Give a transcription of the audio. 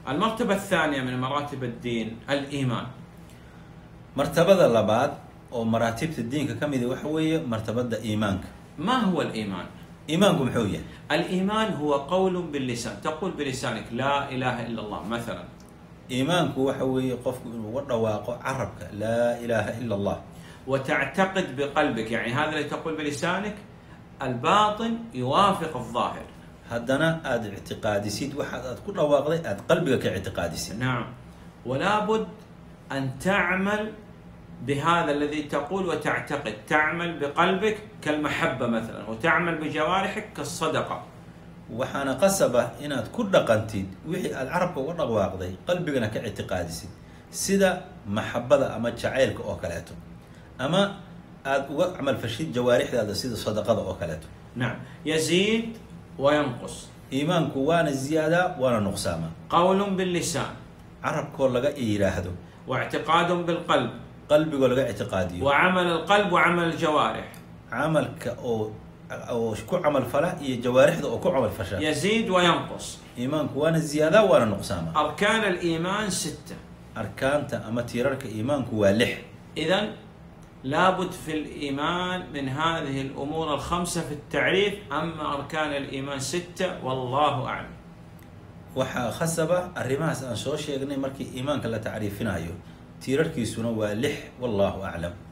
المرتبة الثانية من مراتب الدين الإيمان martabada labaad oo maraatibta diinka ka midi waxa weeye martabada iimaanka ما هو الإيمان؟ iimaanku muxuu yahay الإيمان هو قول باللسان تقول بلسانك لا إله إلا الله مثلا iimaanku waxa weeye qofku inuu uga dhawaaqo carabka laa ilaaha ila allah وتعتقد بقلبك يعني هذا اللي تقول بلسانك الباطن يوافق الظاهر haddana aada ictiqaadisid waxaad aad ku dhawaaqday aada qalbiga ka ictiqaadisid نعم ولا بد أن تعمل بهذا الذي تقول وتعتقد تعمل بقلبك كالمحبة مثلا وتعمل بجوارحك كالصدقة waxaana qasaba inaad ku dhaqantid wixii aada carabka uga dhawaaqday qalbigana ka ictiqaadisid sida maxabada ama jacaylka oo kaleeto ama aada uga camalfashid jawaarixdaada sida sadaqada oo kaleeto نعم يزيد وينقص iimaanku waana ziyaadaa waana nuqsaamaa قول باللسان carabkoo laga yidhaahdo واعتقاد بالقلب qalbigoo laga ictiqaadiyo وعمل القلب وعمل الجوارح camalka oo oo ku camal fala iyo jawaarixda oo ku camal fasha يزيد وينقص iimaanku waana ziyaadaa waana nuqsaamaa أركان الإيمان ستة arkaanta ama tiirarka iimaanku waa lix إذا لابد في الإيمان من هذه الأمور الخمسة في التعريف أما أركان الإيمان ستة والله أعلم waxaa khasaba arrimahaas aan soo sheegnay markii iimaanka la tacriifinayo tiirarkiisuna waa lix wallahu aclam